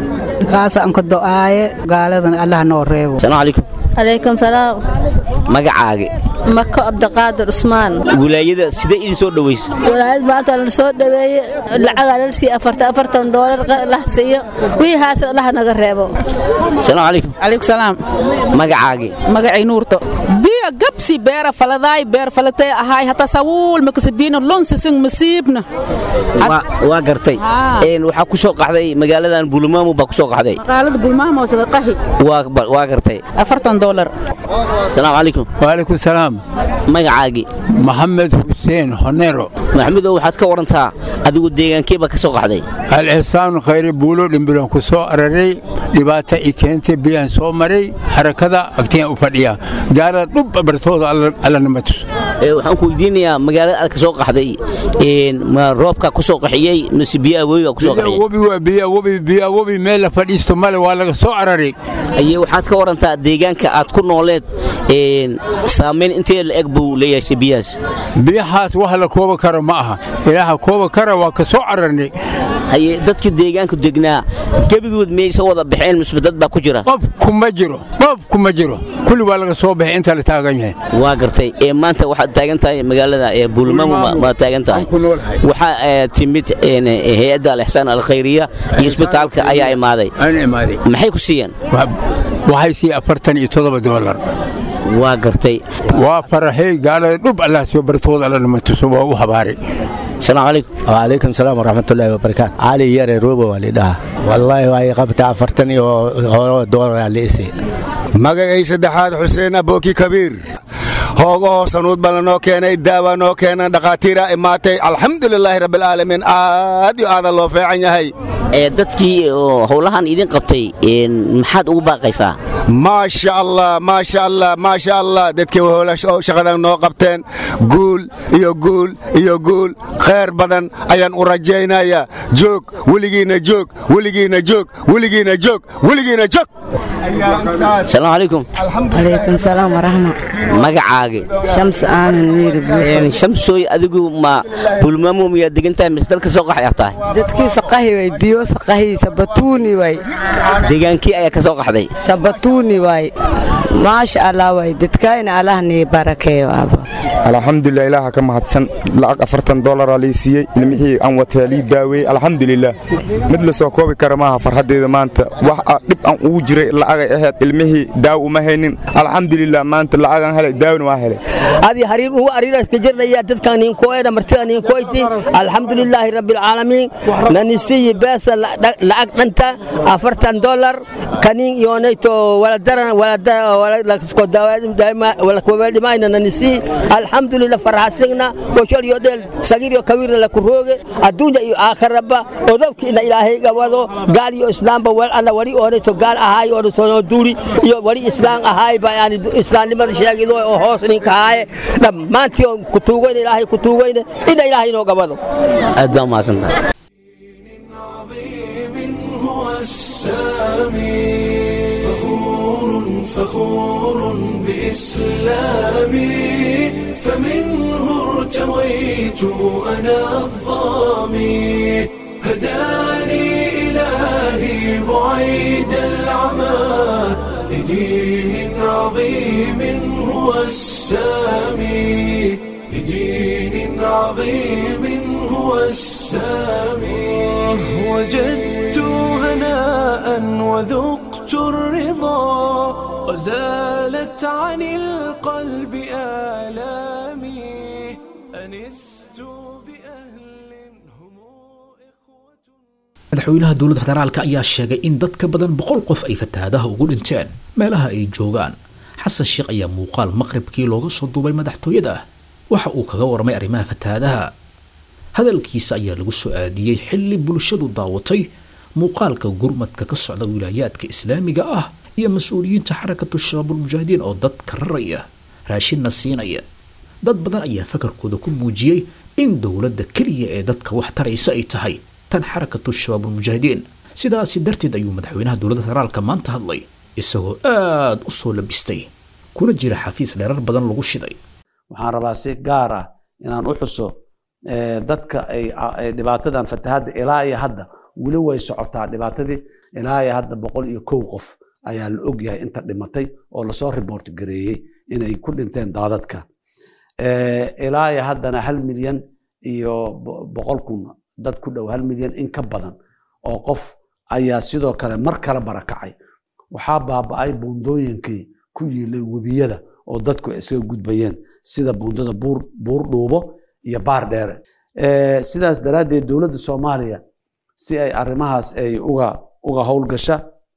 Speaker 14: kaasa anka do'aaye gaaladan allah noo reebo
Speaker 9: asalaamu calaykum
Speaker 15: calaykum salaam
Speaker 9: magacaaga
Speaker 15: mako cabdiqaadir cusmaan
Speaker 9: wilaayada sidee idin soo dhawaysa
Speaker 15: walaayad maanta la soo dhaweeye lacagaa la siiye afartan afartan doolar lah siiyo wixii haase allah naga reebo
Speaker 9: asalaamu calaykum
Speaker 16: calaykum salaam
Speaker 9: magacaaga
Speaker 16: magacay nuurto biya gabsi beera faladaay beer falatay ahaay hata sawuul makasabina lonsisin masiibna
Speaker 9: Waa- waa gartay Een, waxaa ku soo qaxday magaaladan buulamaamo baa ku soo qaxday
Speaker 16: magaalada bulmaamo sadaqahi
Speaker 9: waa ba- waa gartay
Speaker 16: afartan dolar
Speaker 9: asalaamu calaykum
Speaker 17: waalaikum salaam
Speaker 9: magacaagii
Speaker 17: maxamed xuseen honero
Speaker 9: maxamedow waxaad ka warantaa adigu deegaankeebaa ka soo qaxday
Speaker 17: al-ixsaanu khayri buulo dhimbilan ku soo araray dhibaata i keentay biyaan soo maray harakada agtiyaan u fadhiya gaala dhub bartooda alla nama tus
Speaker 9: Ee, waxaan ku weydiinayaa magaalada aad ka soo qaxday een, ma roobkaa ku soo qaxiyey mise biyo awooyigaa ku soo qaxiyey
Speaker 17: webi waa biya webi biya webi meel la fadhiisto male waa laga soo araray
Speaker 9: aye waxaad ka warantaa deegaanka aad ku nooleed een, saamayn intee la eg buu la yeeshay biyahaas
Speaker 17: biyahaas wax la kooba karo ma aha ilaaha kooba kara waa ka soo ararnay
Speaker 9: haye dadkii deegaanku degnaa gebigood miyay soo wada baxeen mise dad baa ku jira
Speaker 17: qof kuma jiro qof kuma jiro kulli waa laga soo baxay inta la taagan yahay
Speaker 9: waa gartay ee maanta waxaad taagan tahay magaalada ee buulmaamo baad taagan tahay waxaa ee, timid een, hay-adda al-ixsaan al-khayriya iyo isbitaalka ayaa imaaday maxay ku siiyeen
Speaker 17: waxay sii afartan iyo toddoba doolar
Speaker 9: waa gartay
Speaker 17: waa faraxay gaalada dhub allah soo bartooda alla nama tuso waa u habaaray
Speaker 9: السلام عليكم
Speaker 18: وعليكم السلام ورحمة الله وبركاته علي يري روبا والدها والله واي قبت عفرتني هو دور على إسي
Speaker 19: magacay saddexaad xuseen abooki kabiir hooga hoosanuud baa lanoo keenay daawa noo keenan dhakhaatiira imaatay alxamdulilaahi rabbilcaalamiin aad iyo aadan loo feecan yahay
Speaker 9: ee dadkii oo howlahan idin qabtay een, maxaad ugu baaqaysaa
Speaker 19: maasha allah maasha allah maasha allah dadkii hoola oo shaqadan noo qabteen guul iyo guul iyo guul khayr badan ayaan u rajaynayaa joog weligiina joog weligiina joog weligiina joog weligiina joog
Speaker 9: asalaamu calaykum
Speaker 12: calaykum salaam waraxma
Speaker 9: magacaaga
Speaker 12: shams aamin wiiri
Speaker 9: Een, shamsooy adigu ma bulmaamo miyaad degan tahay mise dalka soo qaxay tahay
Speaker 12: dadkii saqahi way biyo saqahi sabatuuni way
Speaker 9: deegaankii ayaa ka soo qaxday
Speaker 12: sabatuuni way maasha allah way dadkayna allah nii barakeeyo aba
Speaker 20: alxamdulilah ilaaha ka mahadsan lacag afartan dolara lii siiyey ilmihii aan wataa lii daaweeyey alxamdulilah mid la soo koobi kara maaha farxaddeeda maanta wax a dhib aan ugu jiray lacagay ahayd ilmihii daaw uma haynin alxamdulilah maanta lacagaan helay daawna waa helay
Speaker 21: adi hariir ugu ariiraska jirnaya dadkan ninkoeda martida ninkoyti alxamdulilaahi rabbilcaalamiin nanisiyi beesa lacag dhanta afartan dolar kanin yoonayto waladaran walakowedhimayna nanisi alxamdulillah farxasigna oshoryo dheel sagiryo kawirna lakurooge adduunya iyo aakhiraba odobkiina ilaahay gabado gaal iyo islaamba wel alla wali oonayto gaal ahaay oo soo duuri iyo wali islaam ahaay ba yani islaamnimada sheegido oo hoos ninka ahaaye dhammaantii oo kutuugayna ilaahay kutuugayna ina ilaahay inoo gabado
Speaker 9: aad baa umahadsantahay
Speaker 1: هو السامي فخور فخور بإسلامي فمنه ارتويت أنا الظامي هداني إلهي بعيد العمى لدين عظيم هو السامي لدين عظيم هو السامي وجدت هناء وذقت الرضا وزالت عن القلب آلامي أنست
Speaker 2: madaxweynaha dowladda federaalka ayaa sheegay in dad ka badan boqol qof ay fatahaadaha ugu dhinteen meelaha ay joogaan xasan sheekh ayaa muuqaal maqribkii looga soo duubay madaxtooyada waxa uu kaga warmay arrimaha fatahaadaha hadalkiisa ayaa lagu soo aadiyey xilli bulshadu daawatay muuqaalka gurmadka ka socda wilaayaadka islaamiga ah iyo mas-uuliyiinta xarakatu shabaabulmujaahidiin oo dadka raraya raashinna siinaya dad badan ayaa fakarkooda ku muujiyey in dowladda keliya ee dadka wax taraysa ay tahay tan xarakatu shabaabulmujaahidiin sidaasi darteed ayuu madaxweynaha dowladda federaalka maanta hadlay isagoo aad u soo labistay kuna jira xafiis dheerar badan lagu shiday
Speaker 4: waxaan rabaa si gaar ah inaan u xuso dadka ay dhibaatadan fatahadda ilaa iyo hadda weli way socotaa dhibaatadii ilaa iyo hadda boqol iyo kow qof ayaa la og yahay inta dhimatay oo lasoo report gareeyey inay ku dhinteen daadadka ilaa iyo haddana hal milyan iyo boqol kun dad ku dhow hal milyan in ka badan oo qof ayaa sidoo kale mar kale barakacay waxaa baaba'ay buundooyinkii ku yiilay webiyada oo dadku iskaga gudbayeen sida buundada buur dhuubo iyo baar dheere sidaas daraaddeed dowladda soomaaliya si ay arrimahaas ay uga uga howlgasha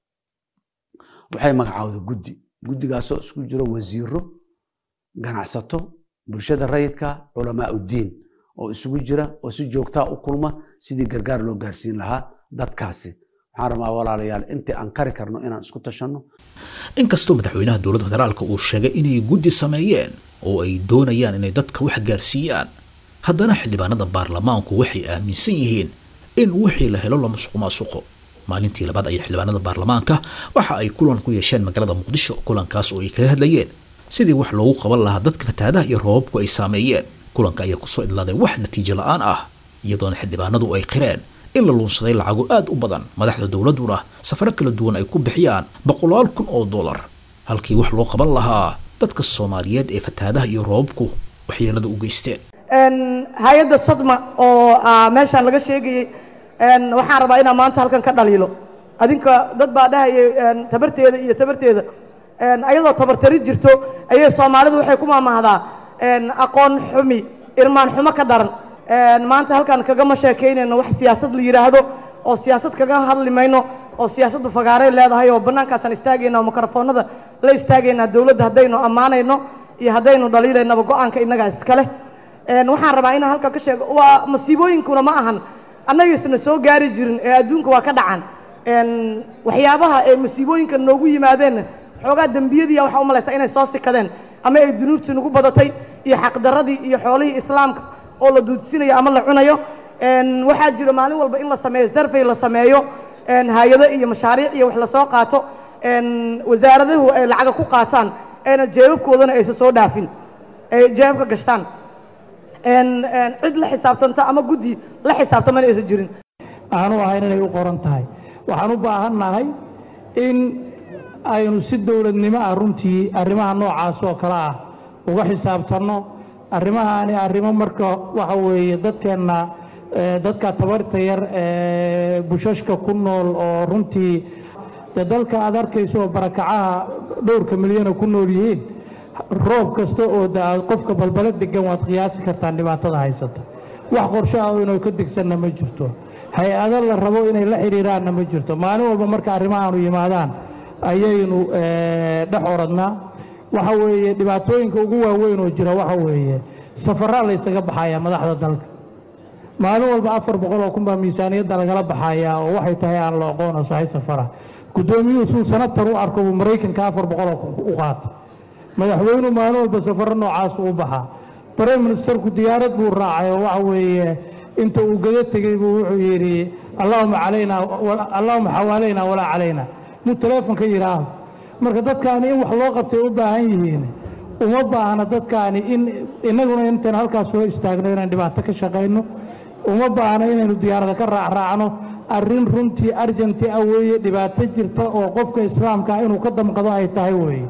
Speaker 4: waxay magacaawday guddi guddigaasoo isku jiro wasiiro ganacsato bulshada rayidka culamaa uddiin oo isugu jira oo si joogtaa u kulma sidii gargaar loo gaarsiin lahaa dadkaasi waxaan rabaa walaalayaal intii aan kari karno inaan isku tashanno
Speaker 2: inkastoo madaxweynaha dowladda federaalka uu sheegay inay guddi sameeyeen oo ay doonayaan inay dadka wax gaarsiiyaan haddana xildhibaanada baarlamaanku waxay aaminsan yihiin in wixii la helo la musuqmaasuqo maalintii labaad ayaa xildhibaanada baarlamaanka waxa ay kulan ku yeesheen magaalada muqdisho kulankaas oo ay kaga hadlayeen sidii wax loogu qaban lahaa dadka fatahaadaha iyo roobabku ay saameeyeen kulanka ayaa kusoo idlaaday wax natiijo la-aan ah iyadoona xildhibaanadu ay qireen in la luunsaday lacago aad u badan madaxda dowladduna safaro kala duwan ay ku bixiyaan boqolaal kun oo dollar halkii wax loo qaban lahaa dadka soomaaliyeed ee fatahaadaha iyo roobabku waxyeelada u geysteen
Speaker 22: hay-adda sodma oo meeshaan laga sheegayey waxaan rabaa inaan maanta halkan ka dhaliilo adinka dad baa dhahayay tabarteeda iyo tabarteeda ayadoo tabartari jirto ayay soomaalidu waxay ku maamahdaa aqoon xumi irmaan xumo ka daran maanta halkaan kagama sheekaynayno wax siyaasad la yidhaahdo oo siyaasad kaga hadli mayno oo siyaasaddu fagaaray leedahay oo bannaankaasaan istaagayna oo mikrofoonada la istaagaynaa dowladda haddaynu ammaanayno iyo haddaynu dhaliilaynaba go-aanka innagaa iskale waxaan rabaa inaan halkan ka sheego waa masiibooyinkuna ma ahan annagiisna soo gaari jirin ee adduunka waa ka dhacan waxyaabaha ee masiibooyinka noogu yimaadeenna xoogaa dembiyadiiya waxaa u malaysaa inay soo sikadeen ama ay dunuubtii nagu badatay iyo xaqdarradii iyo xoolihii islaamka oo la duudsinayo ama la cunayo waxaa jira maalin walba in la sameeyo sarfay la sameeyo hay-ado iyo mashaariic iyo wax lasoo qaato wasaaradahu ay lacaga ku qaataan ayna jeebabkoodana aysa soo dhaafin ay jeebabka gashtaan cid la xisaabtanta ama guddi la xisaabtamana aysan jirin
Speaker 23: aanu ahayn inay u qoran tahay waxaan u baahannahay in aynu si dowladnimo ah runtii arrimaha noocaas oo kale ah uga xisaabtanno arrimahaani arrimo marka waxa weeye dadkeenna dadka tabarta yar ee bushashka ku nool oo runtii dee dalka aad arkayso oo barakacaha dhowrka milyana ku nool yihiin roob kasta oo da qofka balbala degan waad qiyaasi kartaan dhibaatada haysata wax qorsho ah oo inuu ka degsanna ma jirto hay-ado la rabo inay la xidhiiraanna ma jirto maalin walba marka arrimahaanu yimaadaan ayaynu dhex oradnaa waxa weeye dhibaatooyinka ugu waaweyn oo jira waxa weeye safaraa la ysaga baxayaa madaxda dalka maalin walba afar boqol oo kun baa miisaaniyadda lagala baxayaa oo waxay tahay aan la aqoona sahay safara guddoomiyuhu suu sanatar u arko buu maraykanka afar boqol oo kun u qaata madaxweynuhu maalin walba safaro noocaas u baxaa brime ministerku diyaarad buu raacay oo waxa weeye inta uu gada tegey buu wuxuu yidhi allahuma calaynaa allahuma xawaalayna walaa calayna muu teleefonka yidhaaho marka dadkaani in wax loo qabtay u baahan yihiin uma baahna dadkaani in innaguna intaan halkaas soo istaagno inaan dhibaato ka shaqayno uma baahna inaynu diyaarada ka raacraacno arrin runtii arjanti ah weeye dhibaato jirta oo qofka islaamka ah inuu ka damqado ay tahay weeye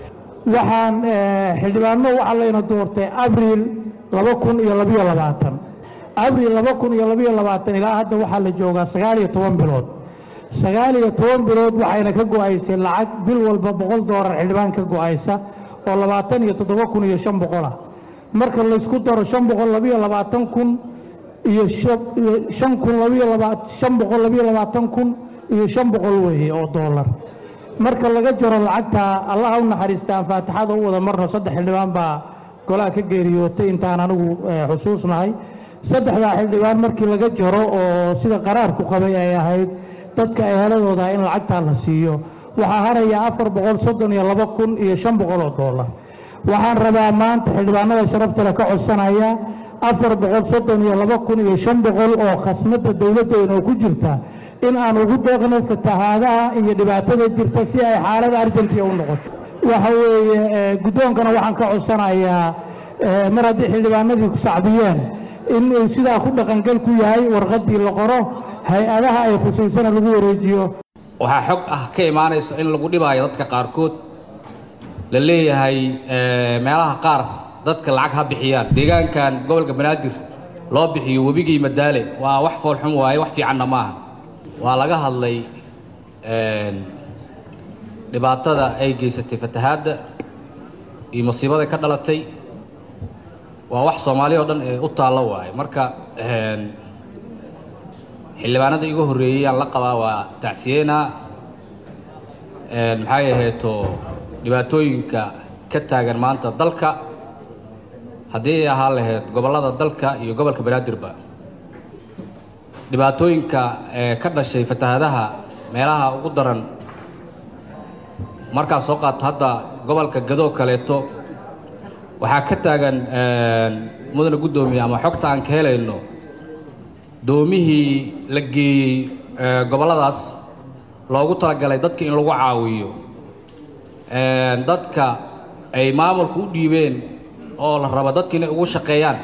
Speaker 23: waxaan xildhibaano waxaa layna doortay abriil laba kun iyo labiyo labaatan abriil laba kun iyo labiyo labaatan ilaa hadda waxaa la joogaa sagaal iyo toban bilood sagaal iyo toban bilood waxayna ka go'aysay lacag bil walba boqol doolar xildhibaan ka go'aysa oo labaatan iyo toddoba kun iyo shan boqol ah marka laysku daro shan boqol labiyo labaatan kun iyo shan kun labiyo laba shan boqol labiyo labaatan kun iyo shan boqol weeye oo doolar marka laga jaro lacagta allaha u naxariista aan faatixada u wada marno saddex xildhibaan baa golaha ka geeriyootay intaan anigu xusuusnahay saddexdaa xildhibaan markii laga jaro oo sida qaraarku qabay ay ahayd dadka eheladooda in lacagtaa la siiyo waxaa haraya afar boqol soddon iyo laba kun iyo shan boqol oo doolar waxaan rabaa maanta xildhibaanada sharafta leh ka codsanaya afar boqol soddon iyo laba kun iyo shan boqol oo khasnada dowladdeena oo ku jirta in aan ugu deeqno fatahaadaha iyo dhibaatada jirta si ay xaalada arjantiya u noqoto waxa weeye eh, guddoonkana waxaan ka codsanayaa eh, mar haddii xildhibaanadii ku sacbiyeen in uu sidaa ku dhaqangal ku yahay warqaddii la qoro hay-adaha ay khusaysana lagu wareejiyo
Speaker 3: waxaa xog ah ka imaanayso in lagu dhibaayo dadka qaarkood la leeyahay eh, meelaha qaar dadka lacag ha bixiyaan deegaankan gobolka banaadir loo bixiyo webigii madaale waa wax foolxum waaye wax fiicanna maaha waa laga hadlay een, dhibaatada ay geysatay fatahaadda iyo masiibada ka dhalatay waa wax soomaali oo dhan ee u taallo waaye marka een, xildhibaanada igu horreeyey aan la qabaa waa tacsiyeena een, maxay aheeto dhibaatooyinka ka taagan maanta dalka haddii ay ahaan lahayd gobollada dalka iyo gobolka banaadirba dhibaatooyinka ee ka dhashay fatahaadaha meelaha ugu daran markaad soo qaato hadda gobolka gadoo kaleeto waxaa ka taagan een, mudane guddoomiye ama xogta aan ka helayno doomihii la geeyey ee, gobolladaas loogu talagalay dadka in lagu caawiyo een, dadka ay maamulku u dhiibeen oo la rabo dadka inay ugu shaqeeyaan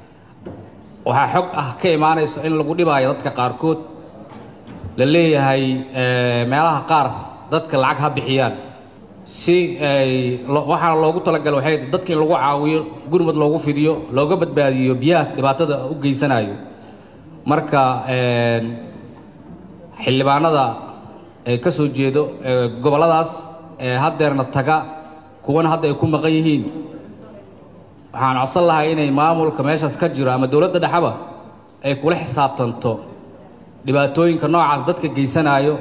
Speaker 3: waxaa xog ah ka imaanayso in lagu dhibaayo dadka qaarkood la leeyahay eh, meelaha qaar dadka lacag ha bixiyaan si ay lo- waxaana loogu talagalay waxay tahay dadka in lagu caawiyo gurmad loogu fidiyo looga badbaadiyo biyahaas dhibaatada u geysanayo marka een, xildhibaanada ee ka soo jeedo ee gobolladaas ee haddeerna taga kuwana hadda ay ku maqan yihiin waxaan codsan lahay inay maamulka meeshaas ka jiro ama dowladda dhexaba ay kula xisaabtanto dhibaatooyinka noocaas dadka geysanaayo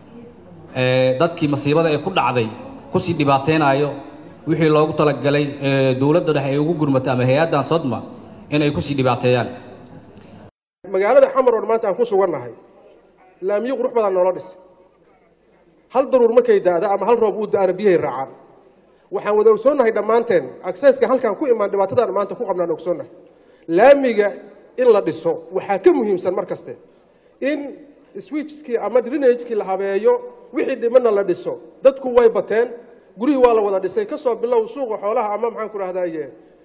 Speaker 3: ee dadkii masiibada ee ku dhacday kusii dhibaataynaayo wixii loogu talagalay ee dowladda dhexe ay ugu gurmato ama hay-addan sodma inay kusii dhibaateeyaan
Speaker 6: magaalada xamar oo maanta aan ku sugannahay laamiyo qurux badan noola dhis hal daruur markay daada ama hal roob uu da-ana biyahay raacaan waxaan wada ogsoonnahay dhammaanteen akseska halkaan ku imaan dhibaatadaan maanta ku qabnaan ogsoonnahay laamiga in la dhiso waxaa ka muhiimsan mar kaste in switchkii ama drenagekii la habeeyo wixii dhimanna la dhiso dadku way bateen gurihii waa la wada dhisay kasoo bilow suuqa xoolaha ama maxaan ku rahdaye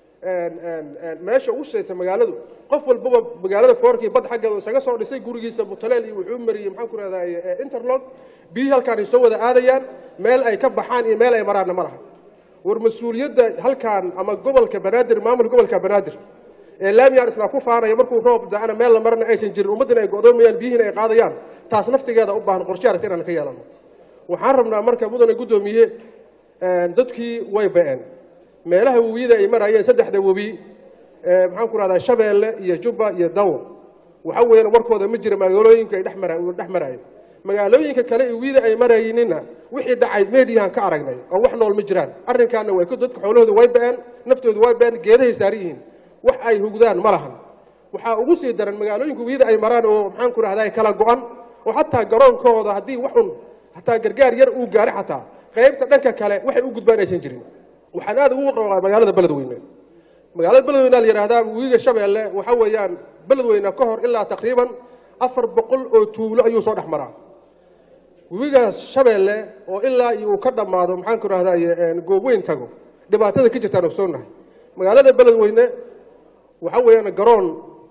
Speaker 6: meesha ugu shaysa magaaladu qof walbaba magaalada foorkii bad xaggeeda isaga soo dhisay gurigiisa mutaleel iyo wuxuu mariyey maxaan ku rahdaye interlog biyihii halkaan ay soo wada aadayaan meel ay ka baxaan iyo meel ay maraanna ma laha war mas-uuliyadda halkaan ama gobolka banaadir maamul gobolka banaadir ee laamiyaan isla ku faanaya markuu roob da-ana meel la marana aysan jirin ummaddina ay go'doomayaan biyihiina ay qaadayaan taas naftigeeda u baahan qorshe aragti inaan ka yeelano waxaan rabnaa marka mudane guddoomiye dadkii way ba'een meelaha webiyada ay marayeen saddexda webi maxaan ku rahdaa shabeelle iyo jubba iyo dawo waxa weeyaan warkooda ma jira magaalooyinka ay dhex marayeen magaalooyinka kale ee webiyada ay marayninna wixii dhacay meediyahan ka aragnay oo wax nool ma jiraan arrinkaana way dadka xoolahooda way ba'een naftooda way ba'een geedahay saaran yihiin wax ay hugdaan ma lahan waxaa ugu sii daran magaalooyinka webiyada ay maraan oo maxaan ku rahdaa kala go-an oo xataa garoonkooda haddii waxun hataa gargaar yar uu gaari xataa qaybta dhanka kale waxay u gudbaan aysan jirin waxaan aad ugu qabaa magaalada beledweyne magaalada beledweyne la yidhaahdaa webiga shabeelle waxa weeyaan beledweyne ka hor ilaa taqriiban afar boqol oo tuulo ayuu soo dhex maraa webigaas shabeelle oo ilaa iyo uu ka dhammaado maxaan ku rahdaye goobweyn tago dhibaatada ka jirtaan ogsoonnahay magaalada beledweyne waxa weeyaan garoon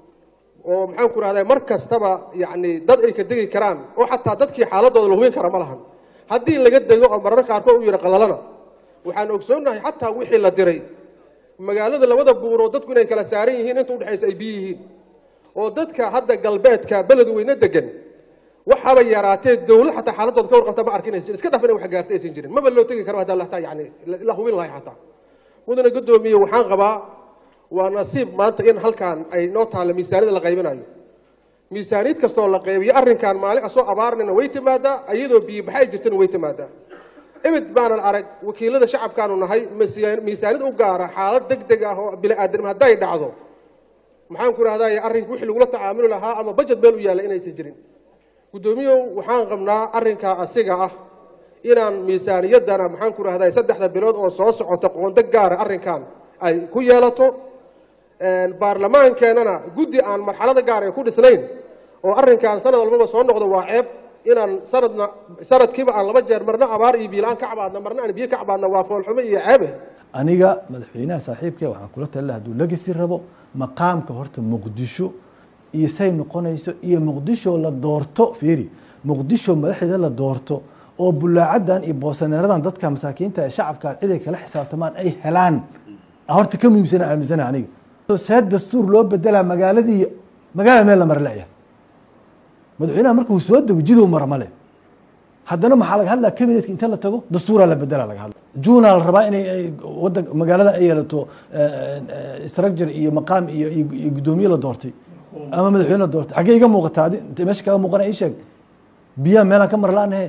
Speaker 6: oo maxaan ku rahdaa mar kastaba yacni dad ay ka degi karaan oo xataa dadkii xaaladooda la hubin kara ma lahan haddii laga dego oo marar qaarkood u yidhi qalalana waxaan ogsoonnahay xataa wixii la diray magaalada labada buuroo dadku inay kala saaran yihiin inta udhexaysa ay biyo yihiin oo dadka hadda galbeedka beledweyne degan waxaaba yaraatee dowlad xataa xaaladooda ka warqabta ma arkinaysin iska dhaf inay wax gaarta aysan jirin maba loo tegi karo haddaa lataa yani la hubin lahay xataa mudane guddoomiye waxaan qabaa waa nasiib maanta in halkaan ay noo taalla miisaaniyada la qaybinayo miisaaniyad kastoo la qaybiyo arrinkan maalin asoo abaarnina way timaadaa iyadoo biyobaxa ay jirtana way timaadaa imid baanan arag wakiilada shacabkaanu nahay miisaaniyad u gaara xaalad deg deg ah oo bini-aadam hadday dhacdo maxaan ku rahdaye arrinka wixii lagula tacaamuli lahaa ama bajet meel u yaalla inaysan jirin guddoomiyow waxaan qabnaa arrinkaa asiga ah inaan miisaaniyaddana maxaan ku rahday saddexda bilood oo soo socota qoonda gaara arrinkan ay ku yeelato baarlamaankeenana guddi aan marxalada gaar ay ku dhisnayn oo arrinkan sanad walbaba soo noqdo waa ceeb inaan sanadna sanadkiiba aan laba jeer marna abaar iyo biilaan ka cabaadna marna aan biyo ka cabaadna waa foolxumo iyo ceebe
Speaker 5: aniga madaxweynaha saaxiibkee waxaan kula talila hadduu legasi rabo maqaamka horta muqdisho iyo say noqonayso iyo muqdisho la doorto fiiri muqdisho madaxdeeda la doorto oo bulaacadan iyo boosaneeradan dadka masaakiinta ee shacabka cid ay kala xisaabtamaan ay helaan horta ka muhiimsana aaminsana aniga see dastuur loo bedelaa magaaladii magaalada meel la mara leeyahay madaxweynaha marka uu soo dego jidow mara male haddana maxaa laga hadlaa cabinetka inta la tago dastuuraa la bedela laga hadla juunaa la rabaa inay wadan magaalada ay yeelato structure iyo maqaam iyo iyo guddoomiye la doortay ama madaxweyne la doortay xaggee iga muuqataa adi inta meesha kaga muuqana ii sheeg biyaha meelaan ka mar la-aanahe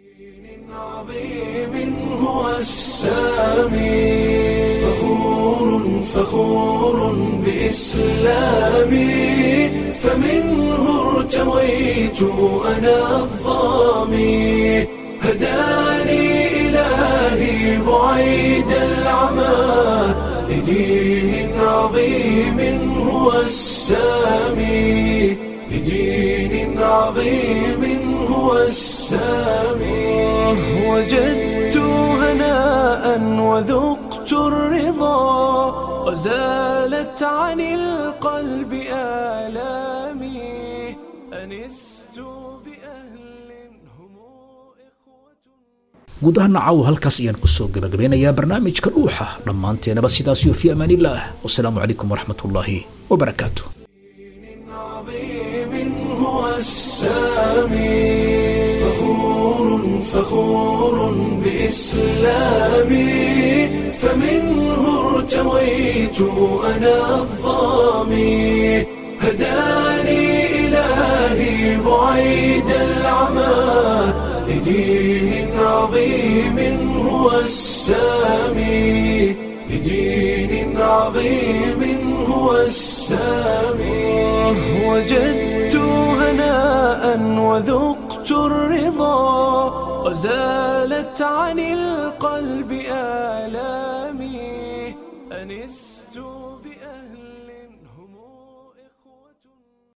Speaker 1: هو السامي فخور فخور بإسلامي فمنه ارتويت أنا الظامي هداني إلهي بعيد العمى لدين عظيم هو السامي لدين عظيم هو السامي وجدت هناء وذقت الرضا وزالت عن القلب آلامي أنست
Speaker 2: guud ahaan nacaw halkaas ayaan kusoo gabagabeynayaa barnaamijka dhuuxa dhammaanteenaba sidaasiyo fi amaanillaah wasalaamu calaykum waraxmatullaahi wabarakaatu
Speaker 1: هو السامي فخور فخور بإسلامي فمنه ارتويت أنا الظامي هداني إلهي بعيد العمى لدين عظيم هو السامي لدين عظيم هو السامي وجدت هناء وذقت الرضا وزالت عن القلب آلامي أنست